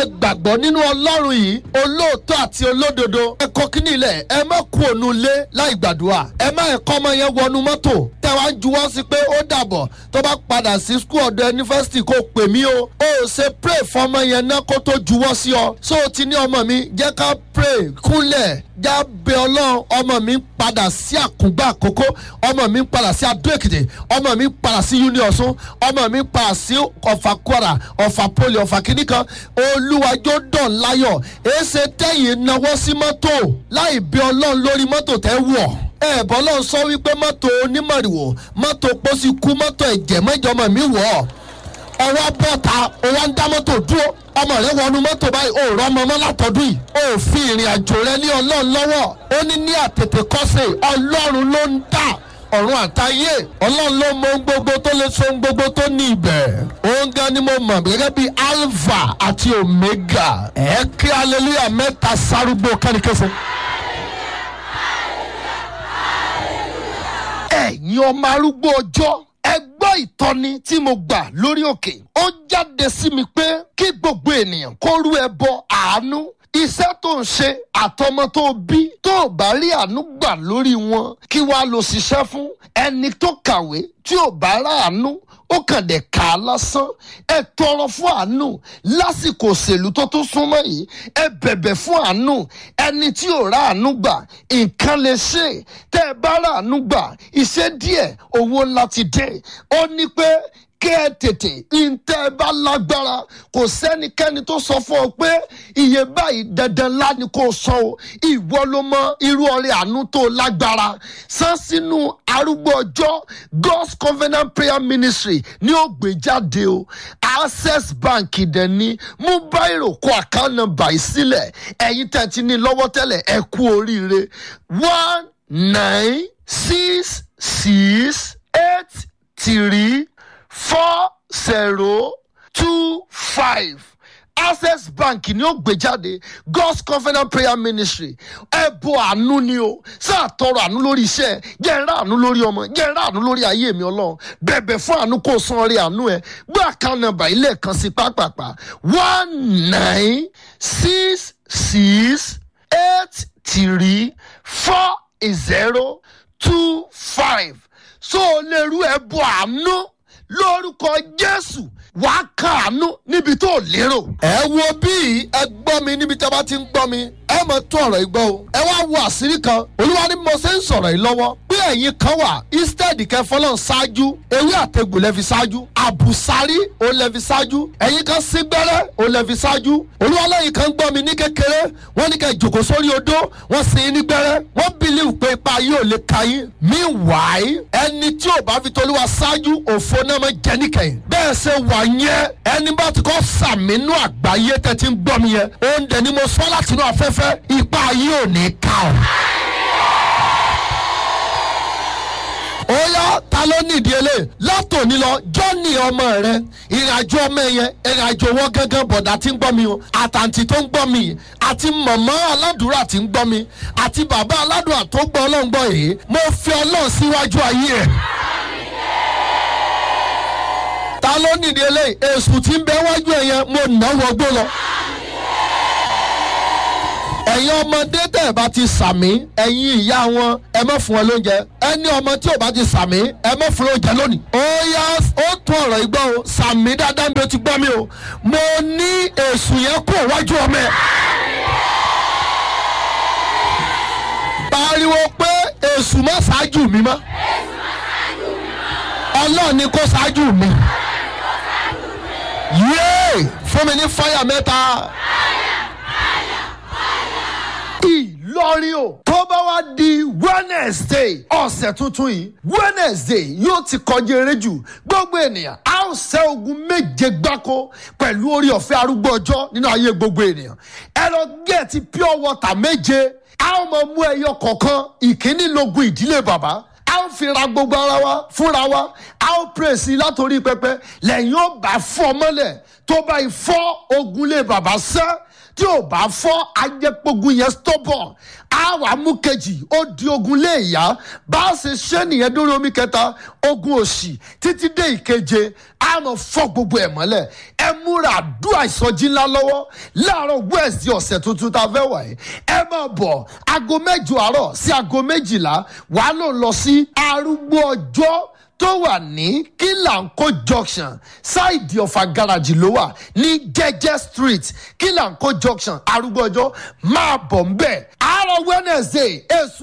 gbàgbọ́ nínú ọlọ́run yìí olóòótọ́ àti olódodo ẹ kọ́ kíní ilẹ̀ ẹ má kú ònú ilé láì gbàdúrà ẹ má ẹ̀kọ́ ọmọ yẹn wọnú mọ́tò tẹ wá ń juwọ́ sí pé ó dàbọ̀ tó bá padà sí skul ọ̀dọ̀ yunifásitì kó pè mí o ó ṣe pray fọmọ yẹn náà kó tó juwọ́ sí ọ so o ti ní ọmọ mi jẹ́ ká pray kúnlẹ̀ já bẹ ọlọ́run ọmọ mi ń padà sí àkùngbà àkókò ọmọ mi ń padà sí adó èkìtì ọmọ mi ń padà sí union ọ̀sùn ọmọ mi ń padà sí ọ̀fà kwara ọ̀fà poli ọ̀fà kìíní kan olúwàjò dàn láyọ̀ èsè tẹ̀yìn náwó sí mọ́tò láì bẹ ọlọ́run lórí mọ́tò tẹ́ wọ̀ ẹ bọ́lọ́ sọ wípé mọ́tò onímọ̀rìwò mọ́tò pósí kú mọ́tò ẹ̀jẹ̀ mẹ́jọmọ̀ mi wọ̀ ọ́ ọwọ́ bọ́ta ọwọ́ ń dá mọ́tò dúró ọmọ rẹ wọnú mọ́tò báyìí ó rọ ọmọ ọmọ látọdún yìí ó fi ìrìn àjò rẹ ní ọlọ́run lọ́wọ́ ó ní ní àtètè kọ́sẹ̀ ọlọ́run ló ń dà ọ̀run àtayé ọlọ́run ló mọ ohun gbogbo tó lè so ohun gbogbo tó ní ibẹ̀ òun gan ni mo mọ̀ gẹ́gẹ́ bí alpha àti omega ẹ̀ kí hallelujah mẹ́ta sárúgbó kẹ́nikẹ́sẹ̀. ẹ̀yin ọmọ arúgbó ọjọ́ ẹ gbọ́ ìtọ́ni tí mo gbà lórí òkè ó jáde sí mi pé kí gbogbo ènìyàn kó rú ẹbọ àánú iṣẹ́ tó ń ṣe àtọmọ tó bí tó ò bá rí àánú gbà lórí wọn kí wàá lọ ṣiṣẹ́ fún ẹni tó kàwé tí ò bá ráàánú ó kàn dé kà á lásán ẹ tọrọ fún àánú lásìkò òṣèlú tó tún súnmọ́ yìí ẹ bẹ̀bẹ̀ fún àánú ẹni tí ò ráàánú gbà nǹkan lè ṣe tẹ́ ẹ bá ráàánú gbà iṣẹ́ díẹ̀ owó ńlá ti dé ó ní pé kẹ́ ẹ tètè ntẹ́ ẹ bá lágbára kò sẹ́nikẹ́ni tó sọ fún ọ pé iye báyìí dandan ńlá ni kò sọ o ìwọ ló mọ irú ọrẹ àánú tó lágbára san sínú arúgbó ọjọ́ god's covenant prayer ministry ní ó gbé jáde o access bank dẹ̀ ni mú báyìí kó account number yìí sílẹ̀ ẹ̀yin tẹ̀ ti ní lọ́wọ́ tẹ́lẹ̀ ẹ kú oríire one nine six six eight three four zero two five access bank ni ó gbé jáde god's covenant prayer ministry ẹbọ àánú ni o sáà tọrọ àánú lórí iṣẹ́ jẹ́ ń rà àánú lórí ọmọ jẹ́ ń rà àánú lórí ayé mi ọlọ́run bẹ̀bẹ̀ fún àánú kó san orí àánú ẹ gbé àkáǹtì nàmbà ilé kan sí pápápá one nine six six eight three four zero two five so o lè rú ẹbọ àánú lórúkọ jésù wàá kàánú níbi tó lérò. ẹ wo bí ẹ gbọ́ mi níbi tí a bá ti ń gbọ́ mi ẹ mọ̀ tún ọ̀rọ̀ yìí gbọ́ o ẹ wá wo àṣírí kan olúwa ni mo ṣe ń sọ̀rọ̀ yìí lọ́wọ́ pé ẹ̀yin kan wà instead kẹfọ́lọ́n ṣáájú ewé àtegbò lẹ́fi ṣáájú àbùsárí ó lẹ́fi ṣáájú ẹ̀yin kan sígbẹ́rẹ́ ó lẹ́fi ṣáájú olúwa lẹ́yìn kan gbọ́ mi ní kékeré wọ́n ní kẹ́ jòkó sórí odó wọ́n sin yín nígbẹ́rẹ́ wọ́n believe pé ipa yóò lè ka yín meanwhile ẹni tí ò bá fi tolúwa ṣáájú òfo náà máa jẹ níkẹyìn bẹ́ẹ̀ ṣe wà yẹn ẹni bá ti kọ́ sàmínú àgbáyé tẹ́ ti ń gbọ́ mi yẹn oúnjẹ ni mo sọ látinú afẹ́fẹ́ ipa yóò ní ká o. ó yá ta ló nídìí eléyìí látòní lọ jọ́ọ̀nì ọmọ rẹ ìrìnàjò ọmọ yẹn ìrìnàjò wọn gángan bọ̀dá tí ń gbọ́ mi o àtàǹtì tó ń gbọ́ mi àti mọ̀mọ́ aládùúrà tí ń gbọ́ mi àti bàbá aládùúrà tó gbọ́ ọlọ́run gbọ́ yìí mo fi ọlọ́run síwájú ayé ẹ̀ ta ló nídìí eléyìí èsù tí ń bẹ wájú ẹ yẹn mo nà wọgbó lọ. ẹ̀yin ọmọdé tẹ̀ bá ti sàmí ẹ̀yin ìyá wọn ẹ má fún ẹ lóúnjẹ ẹni ọmọ tí ò bá ti sàmí ẹ má fún lóúnjẹ lónìí. ó yá ó tún ọ̀rọ̀ igbó o sàmí dáadáa bí o ti gbọ́ mi o mo ní èsù yẹn kó wájú ọmọ ẹ. pariwo pé èsù má ṣáájú mi mọ́ ọlọ́ọ̀ni kó ṣáájú mi yéé fún mi ní fáyà mẹ́ta. ìlọrin o tó bá wá di wednesday ọ̀sẹ̀ tuntun yìí wednesday yóò ti kọjá eré jù gbogbo ènìyàn a ó ṣẹ́ ogun méje gbáko pẹ̀lú orí ọ̀fẹ́ arúgbó ọjọ́ nínú ayé gbogbo ènìyàn ẹ lọ gẹ̀ẹ́tì pure water méje a ó mọ mú ẹyọ kọ̀ọ̀kan ìkíní logun ìdílé bàbá a ó fi ra gbogbo ara wa fúnra wa a ó pèsè látòrí pẹpẹ lẹ́yìn ó bá fọ́ mọ́lẹ̀ tó bá fọ́ ogun lé bàbá sẹ́ tí ò bá fọ́ ajẹ́pogun yẹn stubborn á wà mú kejì ó di ogun lé ìyá bá a ṣe ṣe nìyẹn dórí omi kẹta ogun òṣì títí dé ìkeje á mọ fọ́ gbogbo ẹ̀ mọ́lẹ̀ ẹ múra àdúrà ìsọjí ńlá lọ́wọ́ láàárọ̀ wẹ́ẹ̀sì ọ̀sẹ̀ tuntun tá a fẹ́ wà yìí ẹ máa bọ̀ aago mẹ́jọ àárọ̀ sí aago méjìlá wàá lò lọ sí arúgbó ọjọ́ tó wà ní kílànkó junction ṣáìdì ọ̀fà gáràjì ló wà ní jẹ́jẹ́ street kílànkó junction arúgbó ọjọ́ máa bọ̀ ń bẹ̀ àárọ̀ wednesday èso